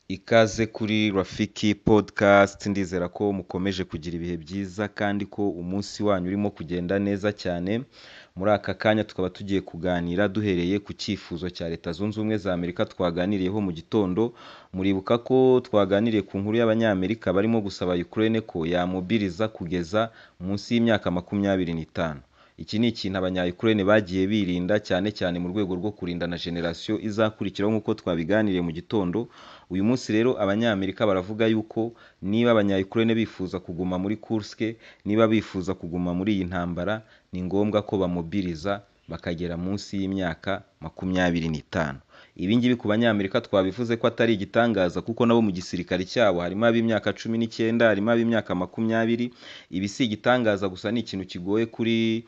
Ikaze kuri Rafiki podikasti, ndizera ko mukomeje kugira ibihe byiza kandi ko umunsi wanyu urimo kugenda neza cyane, muri aka kanya tukaba tugiye kuganira duhereye ku cyifuzo cya Leta Zunze Ubumwe za Amerika twaganiriyeho mu gitondo, muribuka ko twaganiriye ku nkuru y'Abanyamerika barimo gusaba Ukraine ko yamubwiriza kugeza munsi y'imyaka makumyabiri n'itanu. Iki ni ikintu abanya Ukraine bagiye birinda cyane cyane mu rwego rwo kurinda na generasiyo izakurikiraho nk'uko twabiganiriye mu gitondo, uyu munsi rero Abanyamerika baravuga yuko niba abanya Ukraine bifuza kuguma muri Kursk, niba bifuza kuguma muri iyi ntambara, ni ngombwa ko bamubwiriza bakagera munsi y'imyaka makumyabiri n'itanu. Ibi ngibi ku Banyamerika twabivuze ko atari igitangaza kuko nabo mu gisirikare cyabo harimo ab'imyaka cumi n'icyenda, harimo ab'imyaka makumyabiri, ibi si igitangaza gusa ni ikintu kigoye kuri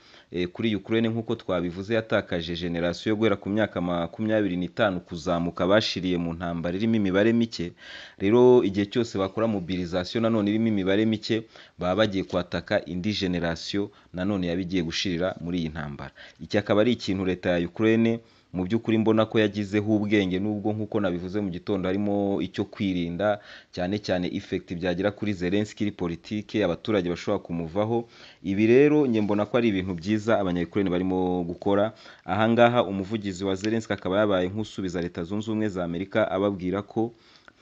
kuri Ukraine nk'uko twabivuze yatakaje generasiyo guhera ku myaka makumyabiri n'itanu kuzamuka bashiriye mu ntambara irimo imibare mike, rero igihe cyose bakora mobilisation nanone irimo imibare mike, baba bagiye kwataka indi generasiyo nanone yaba igiye gushirira muri iyi ntambara. Iki akaba ari ikintu Leta ya Ukraine mu by'ukuri mbona ko yagizeho ubwenge nubwo nk'uko nabivuze mu gitondo harimo icyo kwirinda cyane cyane effect byagira kuri Zelensky politiki abaturage bashobora kumuvaho, ibi rero njye mbona ko ari ibintu byiza abanya Ukraine barimo gukora, aha ngaha umuvugizi wa Zelensky akaba yabaye nk'usubiza Leta Zunze Ubumwe za Amerika ababwira ko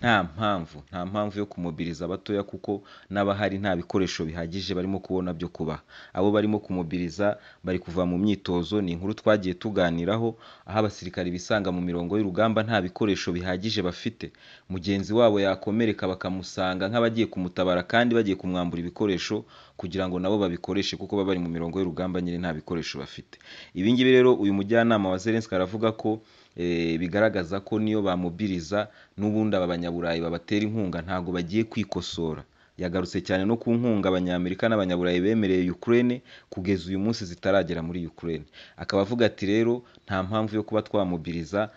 nta mpamvu, nta mpamvu yo kumobiriza abatoya kuko n'abahari nta bikoresho bihagije barimo kubona byo kubaha. Abo barimo kumobiriza bari kuva mu myitozo, ni inkuru twagiye tuganiraho, aho abasirikare bisanga mu mirongo y'urugamba nta bikoresho bihagije bafite, mugenzi wabo yakomereka bakamusanga nk'abagiye kumutabara kandi bagiye kumwambura ibikoresho kugira ngo nabo babikoreshe kuko baba bari mu mirongo y'urugamba nyine nta bikoresho bafite. Ibi ngibi rero uyu mujyanama wa Zelensky aravuga ko bigaragaza ko niyo bamubwiriza n'ubundi aba banyaburayi babatera inkunga ntabwo bagiye kwikosora. Yagarutse cyane no ku nkunga Abanyamerika n'Abanyaburayi bemereye Ukraine kugeza uyu munsi zitaragera muri Ukraine. Akaba avuga ati rero nta mpamvu yo kuba twamubwiriza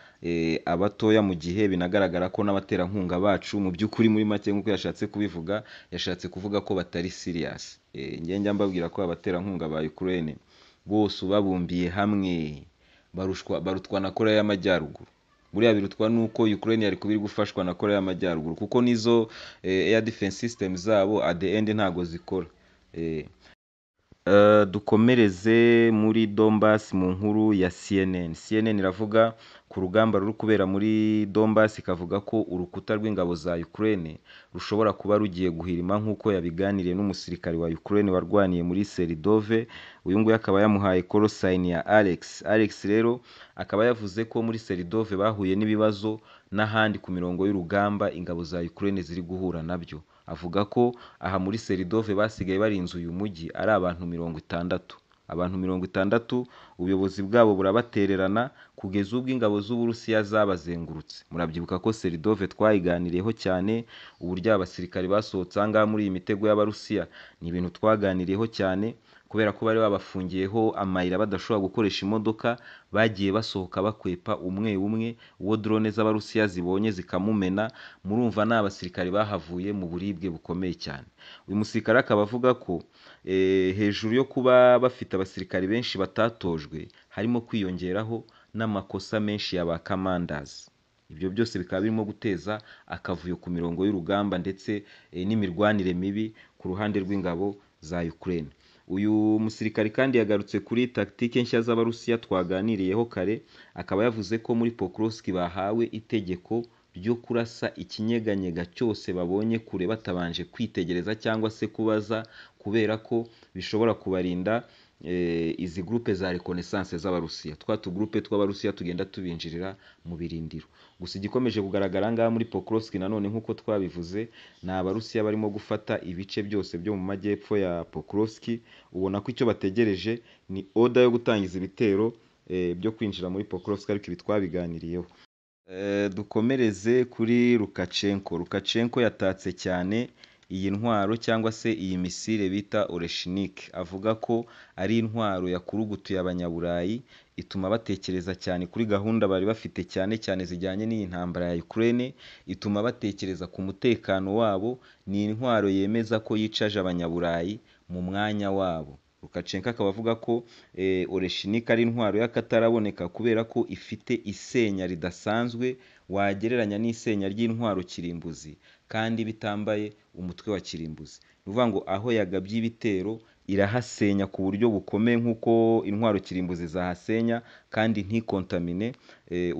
abatoya mu gihe binagaragara ko n'abaterankunga bacu mu by'ukuri muri make nk'uko yashatse kubivuga, yashatse kuvuga ko batari serious. Njye njya mbabwira ko abaterankunga ba Ukraine bose ubabumbiye hamwe barushwa barutwa na Koreya y'Amajyaruguru. Buriya birutwa nuko Ukraine yari kuba iri gufashwa na Koreya y'Amajyaruguru kuko n'izo air defense system zabo at the end ntago zikora. Dukomereze muri Donbass mu nkuru ya CNN. CNN iravuga ku rugamba ruri kubera muri Donbass ikavuga ko urukuta rw'ingabo za Ukraine rushobora kuba rugiye guhirima nk'uko yabiganiriye n'umusirikare wa Ukraine warwaniye muri Seridove, uyu nguyu akaba yamuhaye korosayini ya Alex. Alex rero akaba yavuze ko muri Seridove bahuye n'ibibazo n'ahandi ku mirongo y'urugamba ingabo za Ukraine ziri guhura nabyo. Avuga ko aha muri Seridove basigaye barinze uyu mujyi ari abantu mirongo itandatu. Abantu mirongo itandatu ubuyobozi bwabo burabatererana kugeza ubwo ingabo z'Uburusiya zabazengurutse. Murabyibuka ko Seridove twayiganiriyeho cyane, uburyo abasirikare basohotse aha ngaha muri iyi mitego y'Abarusiya, ni ibintu twaganiriyeho cyane kubera ko bari babafungiyeho amayira badashobora gukoresha imodoka, bagiye basohoka bakwepa umwe umwe, uwo drone z'Abarusiya zibonye zikamumena, murumva ni abasirikare bahavuye mu buribwe bukomeye cyane. Uyu musirikare akaba avuga ko hejuru yo kuba bafite abasirikare benshi batatojwe, harimo kwiyongeraho n'amakosa menshi ya ba kamandazi. Ibyo byose bikaba birimo guteza akavuyo ku mirongo y'urugamba ndetse n'imirwanire mibi ku ruhande rw'ingabo za Ukraine. Uyu musirikare kandi yagarutse kuri tagitike nshya z'Abarusiya twaganiriyeho kare, akaba yavuze ko muri Pokrovsk bahawe itegeko ryo kurasa ikinyeganyega cyose babonye kure batabanje kwitegereza cyangwa se kubaza kubera ko bishobora kubarinda izi gurupe za rekonesanse z'Abarusiya, twa tugurupe tw'Abarusiya tugenda tubinjirira mu birindiro. Gusa igikomeje kugaragara aha ngaha muri Pokrovsk nanone nk'uko twabivuze, ni Abarusiya barimo gufata ibice byose byo mu majyepfo ya Pokrovsk, ubona ko icyo bategereje ni oda yo gutangiza ibitero byo kwinjira muri Pokrovsk ariko ibi twabiganiriyeho. Dukomereze kuri Lukashenko. Lukashenko yatatse cyane iyi ntwaro cyangwa se iyi misile bita Oreshniki, avuga ko ari intwaro yakurugutuye Abanyaburayi, ituma batekereza cyane kuri gahunda bari bafite cyane cyane zijyanye n'iyi ntambara ya Ukraine, ituma batekereza ku mutekano wabo, ni intwaro yemeza ko yicaje Abanyaburayi mu mwanya wabo. Lukashenko akaba avuga ko Oreshniki ari intwaro y'akataraboneka kubera ko ifite isenya ridasanzwe, wagereranya n'isenya ry'intwaro kirimbuzi kandi bitambaye umutwe wa kirimbuzi ni ukuvuga ngo aho yagabye ibitero irahasenya ku buryo bukomeye nk'uko intwaro kirimbuzi zahasenya kandi ntikontamine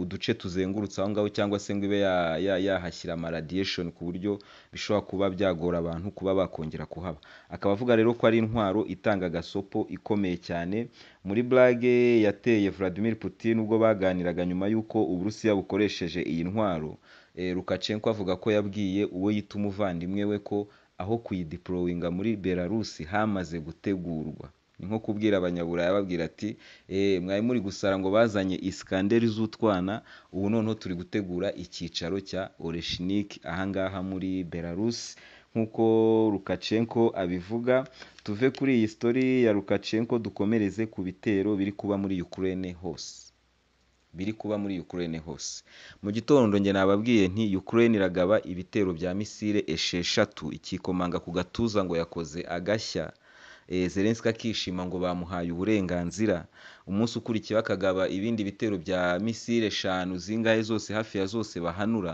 uduce tuzengurutse aho ngaho cyangwa se ngo ibe ya- ya- yahashyira amaradiyeshoni ku buryo bishobora kuba byagora abantu kuba bakongera kuhaba akaba avuga rero ko ari intwaro itanga agasopo ikomeye cyane muri burage yateye Vladimir Putin ubwo baganiraga nyuma y'uko Uburusiya bukoresheje iyi ntwaro Eh, Lukashenko avuga ko yabwiye uwo yita umuvandimwe we ko aho kuyidiporowinga muri Belarus hamaze gutegurwa ni nko kubwira abanyaburaya babwira ati "Eh, mwari muri gusara ngo bazanye isikanderi z'utwana ubu noneho turi gutegura icyicaro cya Oreshnik ahangaha muri Belarus nk'uko Lukashenko abivuga tuve kuri iyi story ya Lukashenko dukomereze ku bitero biri kuba muri Ukraine hose biri kuba muri Ukraine hose mu gitondo njye nababwiye nti Ukraine iragaba ibitero bya misile esheshatu ikikomanga ku gatuza ngo yakoze agashya Eh, Zelensky akishima ngo bamuhaye uburenganzira umunsi ukurikiyeho akagaba ibindi bitero bya misile eshanu zingahe zose hafi ya zose bahanura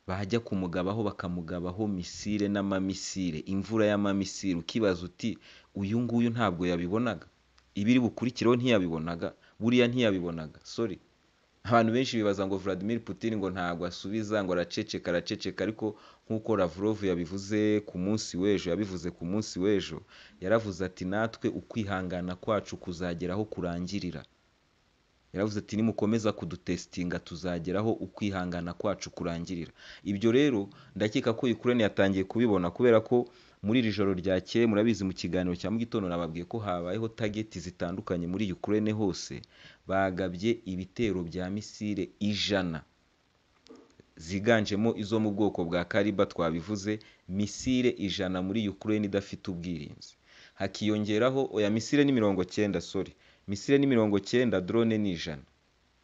bajya kumugabaho bakamugabaho misile n'amamisile imvura y'amamisile ukibaza uti uyu nguyu ntabwo yabibonaga ibiri bukurikireho ntiyabibonaga buriya ntiyabibonaga sorry abantu benshi bibaza ngo Vladimir Putin ngo ntabwo asubiza ngo araceceka araceceka ariko nk'uko Lavrov yabivuze ku munsi w'ejo yabivuze ku munsi w'ejo yaravuze ati natwe ukwihangana kwacu kuzagera aho kurangirira yaravuze ati nimukomeza kudutesitinga tuzageraho ukwihangana kwacu kurangirira ibyo rero ndakeka ko Ukraine yatangiye kubibona kubera ko muri iri joro ryakeye murabizi mu kiganiro cya mu gitondo nababwiye ko habayeho tageti zitandukanye muri Ukraine hose bagabye ibitero bya misile ijana ziganjemo izo mu bwoko bwa kariba twabivuze misile ijana muri Ukraine idafite ubwirinzi hakiyongeraho oya misile ni mirongo cyenda sorry misile ni mirongo cyenda drone ni ijana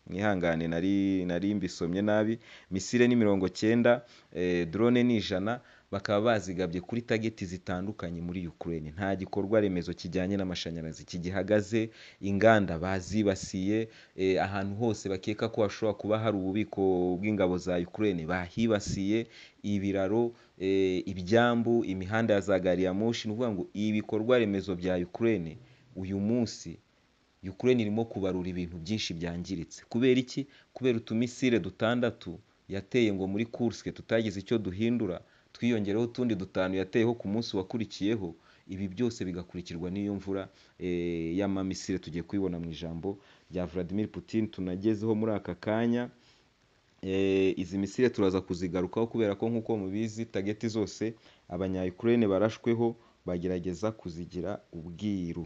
mwihangane nari nari mbisomye nabi misile ni mirongo cyenda eh, drone ni ijana bakaba bazigabye kuri tageti zitandukanye muri Ukraine nta gikorwa remezo kijyanye n'amashanyarazi kigihagaze inganda bazibasiye eh, ahantu hose bakeka ko hashobora kuba hari ububiko bw'ingabo za Ukraine bahibasiye ibiraro eh, ibyambu imihanda ya za gari ya moshi ni ukuvuga ngo ibikorwa remezo bya Ukraine uyu munsi Ukraine irimo kubarura ibintu byinshi byangiritse kubera iki kubera utumisile dutandatu yateye ngo muri Kursk tutagize icyo duhindura twiyongereho utundi dutanu yateyeho ku munsi wakurikiyeho ibi byose bigakurikirwa n'iyo mvura eh, y'amamisile tugiye kuyibona mu ijambo rya Vladimir Putin tunagezeho muri aka kanya Eh, izi misile turaza kuzigarukaho kubera ko nk'uko mubizi tageti zose abanya-Ukraine barashweho bagerageza kuzigira ubwiru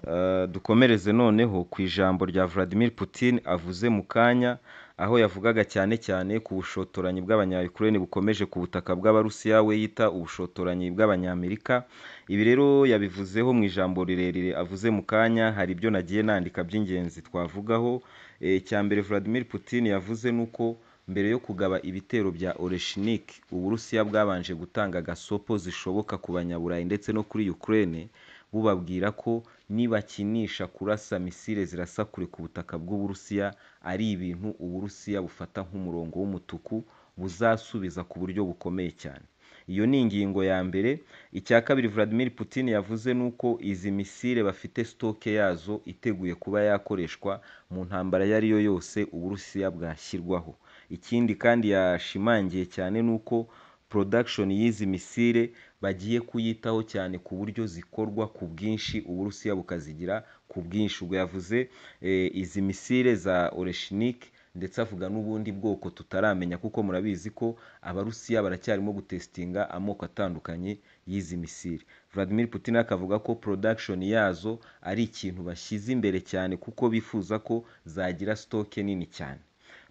Uh, dukomereze noneho ku ijambo rya Vladimir Putin avuze mu kanya aho yavugaga cyane cyane ku bushotoranyi bw'abanya-Ukraine bukomeje ku butaka bw'Abarusiya we yita ubushotoranyi bw'abanyamerika ibi rero yabivuzeho mu ijambo rirerire avuze mu kanya hari ibyo nagiye nandika by'ingenzi twavugaho Eh, icya mbere Vladimir Putin yavuze ni uko mbere yo kugaba ibitero bya Oreshnik Uburusiya bwabanje gutanga gasopo zishoboka ku banyaburayi ndetse no kuri Ukraine bubabwira ko nibakinisha kurasa misile zirasa kure ku butaka bw'Uburusiya ari ibintu Uburusiya bufata nk'umurongo w'umutuku buzasubiza ku buryo bukomeye cyane iyo ni ingingo ya mbere icya kabiri Vladimir Putin yavuze ni uko izi misile bafite sitoke yazo iteguye kuba yakoreshwa mu ntambara iyo ari yo yose Uburusiya bwashyirwaho ikindi kandi yashimangiye cyane ni uko production y'izi misile bagiye kuyitaho cyane ku buryo zikorwa ku bwinshi Uburusiya bukazigira ku bwinshi ubwo yavuze eh, izi misile za Oreshnik ndetse avuga n'ubundi bwoko tutaramenya kuko murabizi ko abarusiya baracyarimo gutesitinga amoko atandukanye y'izi misile Vladimir Putin akavuga ko production yazo ari ikintu bashyize imbere cyane kuko bifuza ko zagira stoke nini cyane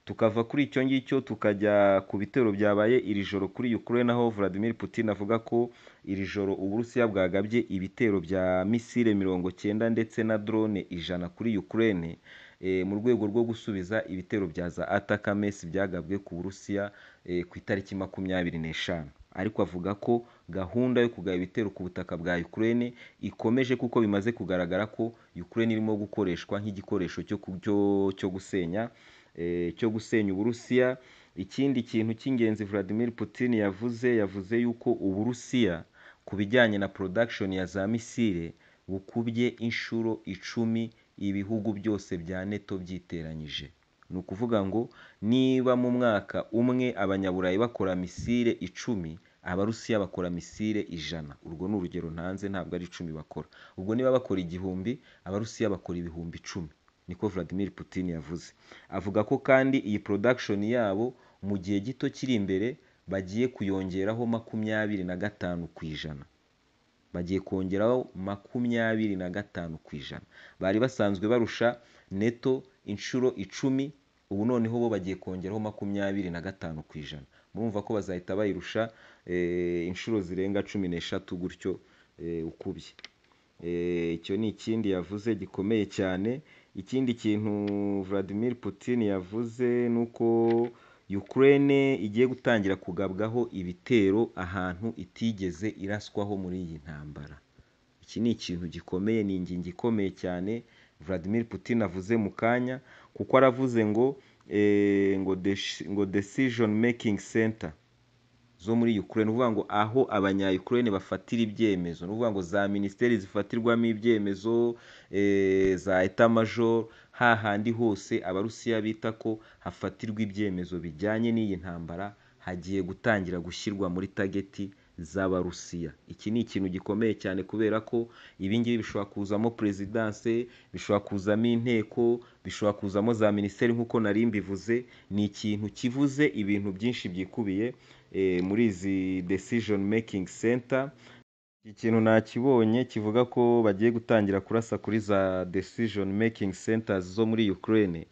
tukava kuri icyo ngicyo tukajya ku bitero byabaye iri joro kuri Ukraine aho Vladimir Putin avuga ko iri joro Uburusiya bwagabye ibitero bya misile mirongo cyenda ndetse na drone ijana kuri Ukraine eh, mu rwego rwo gusubiza ibitero bya za Atakamesi byagabwe ku Burusiya eh, ku itariki makumyabiri n'eshanu ariko avuga ko gahunda yo kugaba ibitero ku butaka bwa Ukraine ikomeje kuko bimaze kugaragara ko Ukraine irimo gukoreshwa nk'igikoresho cyo ku- cyo cyo gusenya eh, cyo gusenya uburusiya ikindi kintu cy'ingenzi Vladimir Putin yavuze yavuze yuko uburusiya ku bijyanye na production ya za misile bukubye inshuro icumi ibihugu byose bya neto byiteranyije ni ukuvuga ngo niba mu mwaka umwe abanyaburayi bakora misile icumi abarusiya bakora misile ijana urwo ni urugero ntanze ntabwo ari icumi bakora ubwo niba bakora igihumbi abarusiya bakora ibihumbi icumi niko Vladimir Putin yavuze avuga ko kandi iyi production yabo mu gihe gito kiri imbere bagiye kuyongeraho makumyabiri na gatanu ku ijana bagiye kongeraho makumyabiri na gatanu ku ijana bari basanzwe barusha neto inshuro icumi ubu noneho bo bagiye kongeraho makumyabiri na gatanu ku ijana murumva ko bazahita bayirusha eh, inshuro zirenga cumi n'eshatu gutyo eh, ukubye Eh, icyo ni ikindi yavuze gikomeye cyane ikindi kintu Vladimir Putin yavuze ni uko Ukraine igiye gutangira kugabwaho ibitero ahantu itigeze iraswaho muri iyi ntambara iki ni ikintu gikomeye ni ingingo ikomeye cyane Vladimir Putin avuze mu kanya kuko aravuze ngo eh, ngo deci- ngo decision making center zo muri Ukraine ni ukuvuga ngo aho abanya-Ukraine bafatira ibyemezo ni ukuvuga ngo za minisiteri zifatirwamo ibyemezo eh, za etamajoro hahandi hose abarusiya bita ko hafatirwa ibyemezo bijyanye n'iyi ntambara hagiye gutangira gushyirwa muri tageti z'abarusiya iki ni ikintu gikomeye cyane kubera ko ibingibi bishobora kuzamo perezidanse bishobora kuzamo inteko bishobora kuzamo za minisiteri nk'uko nari mbivuze ni ikintu kivuze ibintu byinshi byikubiye eh, muri izi decision making center iki kintu nakibonye kivuga ko bagiye gutangira kurasa kuri za decision making centers zo muri Ukraine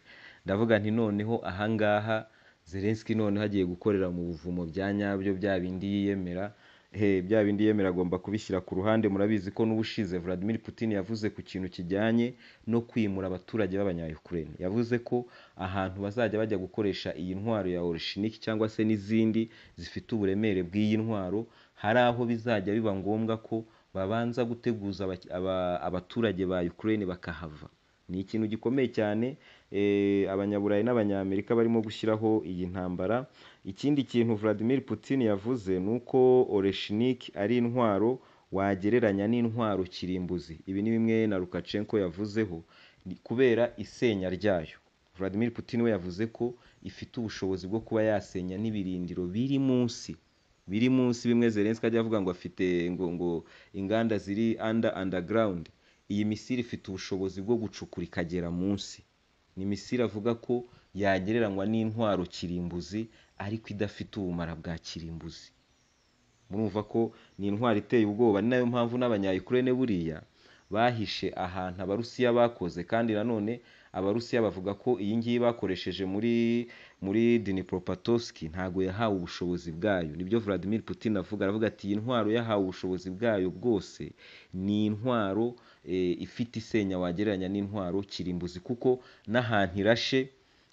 ndavuga nti noneho ahangaha Zelensky noneho agiye gukorera mu buvumo bya nyabyo bya bindi yiyemera he bya bindi yemera agomba kubishyira ku ruhande murabizi ko n'ubushize Vladimir Putin yavuze ku kintu kijyanye no kwimura abaturage b'abanya-Ukraine yavuze ko ahantu bazajya bajya gukoresha iyi ntwaro ya Oroshiniki cyangwa se n'izindi zifite uburemere bw'iyi ntwaro hari aho bizajya biba ngombwa ko babanza guteguza abaki- aba- abaturage ba Ukraine bakahava ni ikintu gikomeye cyane eh, abanyaburayi n'abanyamerika barimo gushyiraho iyi ntambara ikindi kintu Vladimir Putin yavuze ni uko Oreshnik ari intwaro wagereranya n'intwaro kirimbuzi ibi ni bimwe na Lukashenko yavuzeho ni kubera isenya ryayo Vladimir Putin we yavuze ko ifite ubushobozi bwo kuba yasenya n'ibirindiro biri munsi biri munsi bimwe Zelensky ajya avuga ngo afite ngo ngo inganda ziri under underground iyi misiri ifite ubushobozi bwo gucukura ikagera munsi ni misiri avuga ko yagereranywa n'intwaro kirimbuzi ariko idafite ubumara bwa kirimbuzi murumva ko ni intwaro iteye ubwoba ni nayo mpamvu n'abanya-Ukraine buriya bahishe ahantu abarusiya bakoze kandi nanone abarusiya bavuga ko iyi ngiyi bakoresheje muri muri Dnipropetrovsk ntago yahawe ubushobozi bwayo nibyo Vladimir Putin avuga aravuga ati iyi ntwaro yahawe ubushobozi bwayo bwose ni intwaro eh, ifite isenya wagereranya n'intwaro kirimbuzi kuko n'ahantu irashe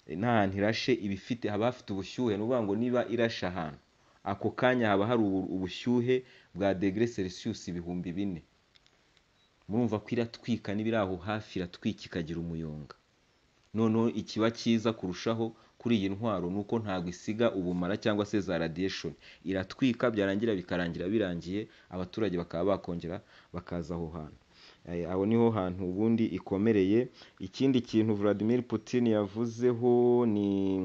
n'ahantu irashe iba ifite haba hafite ubushyuhe ni ukuvuga ngo niba irashe ahantu ako kanya haba hari ubu- ubushyuhe bwa degere celsius ibihumbi bine murumva ko iratwika n'ibiri aho hafi iratwika ikagira umuyonga noneho ikiba cyiza kurushaho kuri iyi ntwaro ni uko ntabwo isiga ubumara cyangwa se za radiation iratwika byarangira bikarangira birangiye abaturage bakaba bakongera bakaza aho hantu Eh, aho niho hantu ubundi ikomereye ikindi kintu Vladimir Putin yavuzeho ni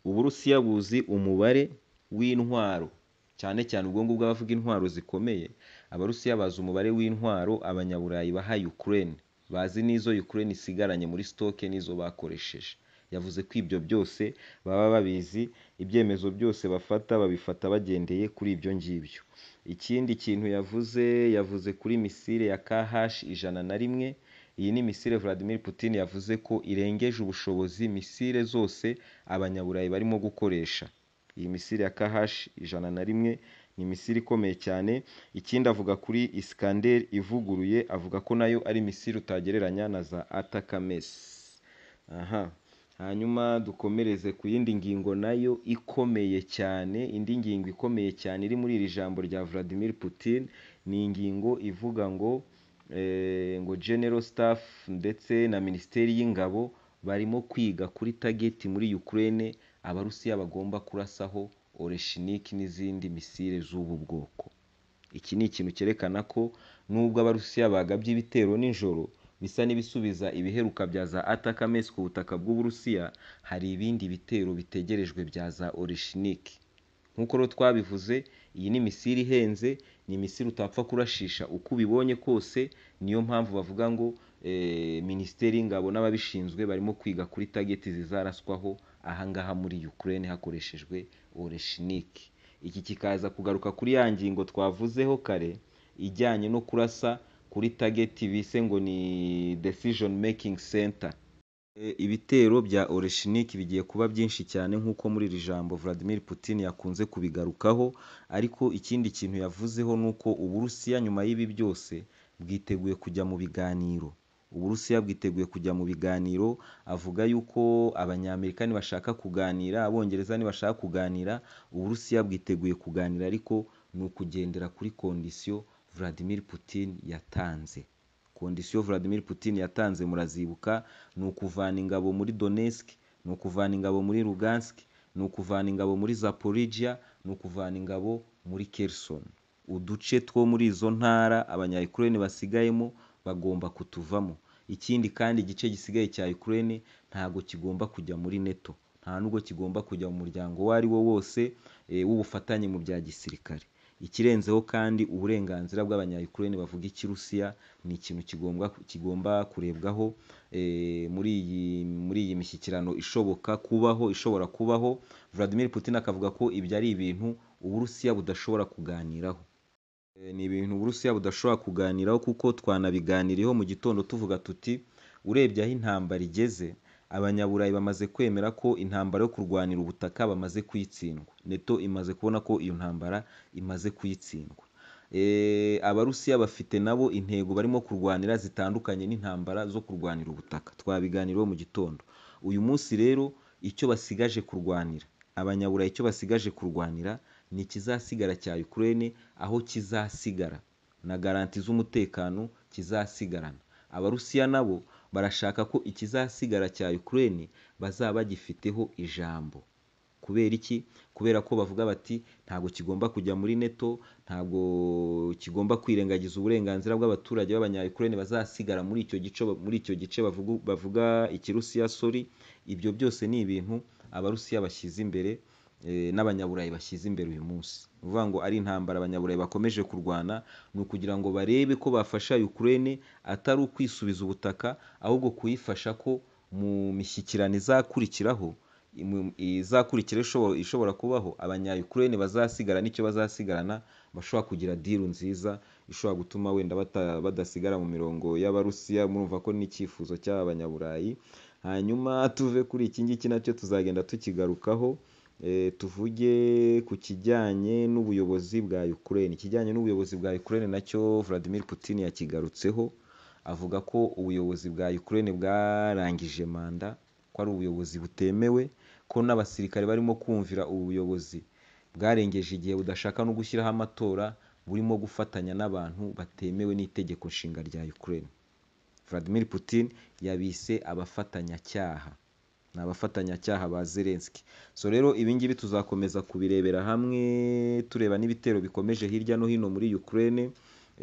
uburusiya buzi umubare w'intwaro cyane cyane ubwo ngubwo abavuga intwaro zikomeye abarusiya bazi umubare w'intwaro abanyaburayi baha Ukraine bazi n'izo Ukraine isigaranye muri stoke n'izo bakoresheje yavuze ko ibyo byose baba babizi ibyemezo byose bafata babifata bagendeye kuri ibyo ngibyo ikindi kintu yavuze yavuze kuri misile ya KH ijana na rimwe iyi ni misile Vladimir Putin yavuze ko irengeje ubushobozi misile zose abanyaburayi barimo gukoresha iyi misile ya KH ijana na rimwe ni misile ikomeye cyane ikindi avuga kuri Iskander ivuguruye avuga ko nayo ari misile utagereranya na za Atakames aha hanyuma dukomereze ku yindi ngingo nayo ikomeye cyane indi ngingo ikomeye cyane iri muri iri jambo rya Vladimir Putin ni ingingo ivuga ngo eh, ngo general staff ndetse na minisiteri y'ingabo barimo kwiga kuri tageti muri Ukraine Abarusiya bagomba kurasaho Oreshiniki n'izindi misile z'ubu bwoko iki ni ikintu cyerekana ko nubwo Abarusiya bagabye ibitero nijoro bisa n'ibisubiza ibiheruka bya za Atakamesi ku butaka bw'Uburusiya hari ibindi bitero bitegerejwe bya za Oreshiniki nk'uko rero twabivuze iyi ni misile ihenze ni imisile utapfa kurashisha uko ubibonye kose niyo mpamvu bavuga ngo eh, Minisiteri y'Ingabo n'ababishinzwe barimo kwiga kuri tageti zizaraswaho aha ngaha muri Ukraine hakoreshejwe Oreshiniki iki kikaza kugaruka kuri ya ngingo twavuzeho kare ijyanye no kurasa kuri tageti bise ngo ni decision making center E, ibitero bya Oreshiniki bigiye kuba byinshi cyane nk'uko muri iri jambo Vladimir Putin yakunze kubigarukaho ariko ikindi kintu yavuzeho ni uko Uburusiya nyuma y'ibi byose bwiteguye kujya mu biganiro Uburusiya bwiteguye kujya mu biganiro avuga yuko Abanyamerika nibashaka kuganira Abongereza nibashaka kuganira Uburusiya bwiteguye kuganira ariko ni ukugendera kuri kondisiyo Vladimir Putin yatanze kondisiyo Vladimir Putin yatanze murazibuka ni ukuvana ingabo muri Donetsk ni ukuvana ingabo muri Lugansk ni ukuvana ingabo muri Zaporizhia ni ukuvana ingabo muri Kherson uduce two muri izo ntara abanyayukureni basigayemo bagomba kutuvamo ikindi kandi igice gisigaye cya Ukraine ntago kigomba kujya muri NATO nta nubwo kigomba kujya mu muryango uwo ari wo wose eh, w'ubufatanye mu bya gisirikare ikirenzeho kandi uburenganzira bw'abanyayukureni bavuga ikirusiya ni ikintu kigomba kigomba kurebwaho eh, muri iyi muri iyi mishyikirano ishoboka kubaho ishobora kubaho Vladimir Putin akavuga ko ibyo ari ibintu Uburusiya budashobora kuganiraho Eh, ni ibintu Uburusiya budashobora kuganiraho kuko twanabiganiriyeho mu gitondo tuvuga tuti urebye aho intambara igeze abanyaburayi bamaze kwemera ko intambara yo kurwanira ubutaka bamaze kuyitsindwa neto imaze kubona ko iyo ntambara imaze kuyitsindwa Eh, abarusiya bafite nabo intego barimo kurwanira zitandukanye n'intambara zo kurwanira ubutaka twabiganiriyeho mu gitondo uyu munsi rero icyo basigaje kurwanira abanyaburayi icyo basigaje kurwanira ni ikizasigara cya Ukraine aho kizasigara na garanti z'umutekano kizasigarana abarusiya nabo barashaka ko ikizasigara cya Ukraine bazaba bagifiteho ijambo kubera iki kubera ko bavuga bati ntabwo kigomba kujya muri neto ntabwo kigomba kwirengagiza uburenganzira bw'abaturage b'abanyayukurene bazasigara muri icyo gice muri icyo gice bavuga bavuga ikirusiya sori ibyo byose ni ibintu abarusiya bashyize imbere eh, n'abanyaburayi bashyize imbere uyu munsi ni ukuvuga ngo ari intambara abanyaburayi bakomeje kurwana ni ukugira ngo barebe ko bafasha Ukraine atari ukwisubiza ubutaka ahubwo kuyifasha ko mu mishyikirano izakurikiraho imu- izakurikira ishobora ishobora kubaho abanyayukurene bazasigara n'icyo bazasigarana bashobora kugira diru nziza ishobora gutuma wenda bata- badasigara mu mirongo y'abarusiya murumva ko n'icyifuzo cy'abanyaburayi hanyuma tuve kuri iki ngiki nacyo tuzagenda tukigarukaho Eh, tuvuge ku kijyanye n'ubuyobozi bwa Ukraine ikijyanye n'ubuyobozi bwa Ukraine nacyo Vladimir Putin yakigarutseho avuga ko ubuyobozi bwa Ukraine bwarangije manda ko ari ubuyobozi butemewe ko n'abasirikare barimo kumvira ubu buyobozi bwarengeje igihe budashaka no gushyiraho amatora burimo gufatanya n'abantu batemewe n'itegeko nshinga rya Ukraine Vladimir Putin yabise abafatanyacyaha ni abafatanyacyaha ba Zelensky so rero ibingibi tuzakomeza kubirebera hamwe tureba n'ibitero bikomeje hirya no hino muri Ukraine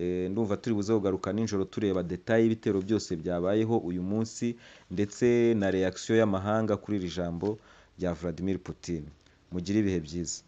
Eh, ndumva turi buze kugaruka nijoro tureba detaye y'ibitero byose byabayeho uyu munsi ndetse na reaction y'amahanga kuri iri jambo rya Vladimir Putin mugire ibihe byiza